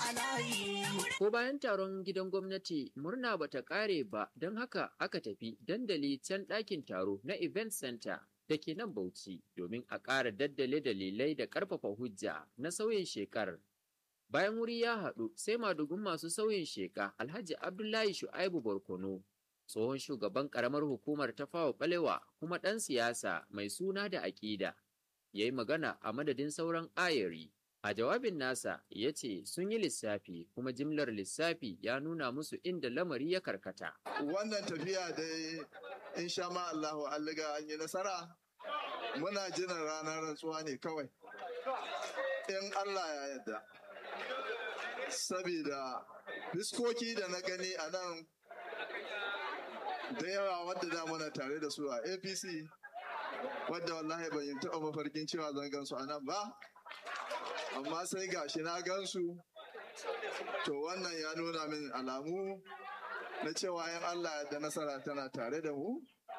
a layi. Ko bayan taron gidan gwamnati murna bata ƙare ba don haka aka tafi dandali can ɗakin taro na event center da ke nan Bauchi domin a ƙara daddale dalilai da ƙarfafa hujja na sauyin shekar. Bayan wuri ya haɗu sai madugun masu sauyin sheka Alhaji Abdullahi Shu'aibu Barkono, tsohon shugaban ƙaramar hukumar ta fawa ɓalewa kuma ɗan siyasa mai suna da aƙida, ya yi magana a madadin sauran ayari. A jawabin nasa ya ce sun yi lissafi kuma jimlar lissafi ya nuna musu inda lamari ya karkata. Wannan tafiya dai in sha ma Allahu an liga an yi nasara muna jiran ranar rantsuwa ne kawai. In Allah ya yarda. Sabida fiskoki da na gani a nan da yawa wadda da muna tare da su a APC wadda wallahi ban yi taɓa mafarkin cewa zan gansu a nan ba. amma sai gashi na gansu to wannan ya nuna min alamu na cewa yan Allah da nasara tana tare da mu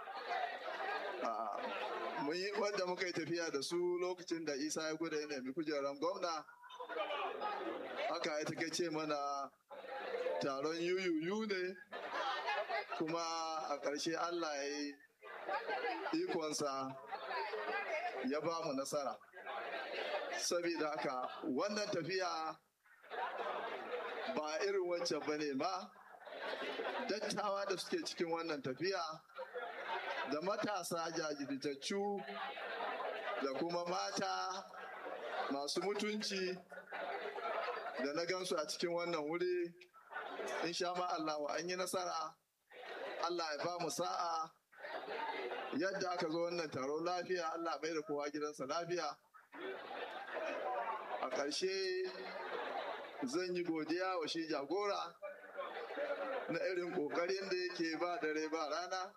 mun yi wadda muka yi tafiya da su lokacin da isa ya guda ya nemi kujerar gwamna haka ya take ce mana taron yuyuyu ne kuma a ƙarshe Allah ya yi ikonsa ya ba mu nasara saboda haka wannan tafiya ba irin wancan ba ne ba dattawa da suke cikin wannan tafiya da matasa jajirtaccu da kuma mata masu mutunci da na gansu a cikin wannan wuri in sha ma Allah an yi nasara Allah ya ba mu sa'a yadda aka zo wannan taro lafiya Allah bai da kowa gidansa lafiya a ƙarshe zan yi godiya wa shi jagora na irin ƙoƙarin da yake ba dare ba rana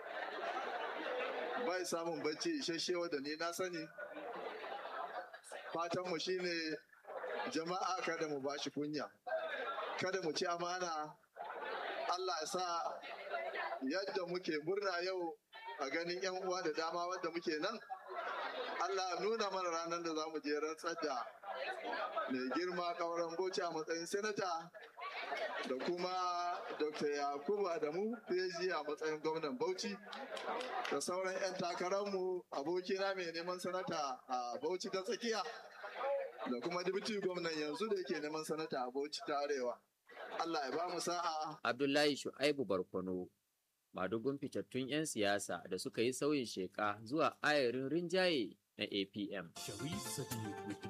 bai samun bacci isasshe wadda ni na sani fatanmu shine jama'a kada mu bashi kunya kada mu ci amana Allah ya sa yadda muke murna yau a ganin 'yan uwa da dama wadda muke nan Allah nuna mana ranar da za mu je rantsar da mai girma kauran bauchi a matsayin senata da kuma dr yakubu adamu phd a matsayin gwamnan bauchi da sauran 'yan takararmu abokina mai neman sanata a bauchi ta tsakiya da kuma dibiti gwamnan yanzu da yake neman sanata a bauchi ta arewa allah ya ba mu sa'a Abdullahi Shu'aibu Barkono madugun fitattun 'yan siyasa da suka yi sauyin sheka zuwa ayarin rinjaye na APM. Shawis Sadiq with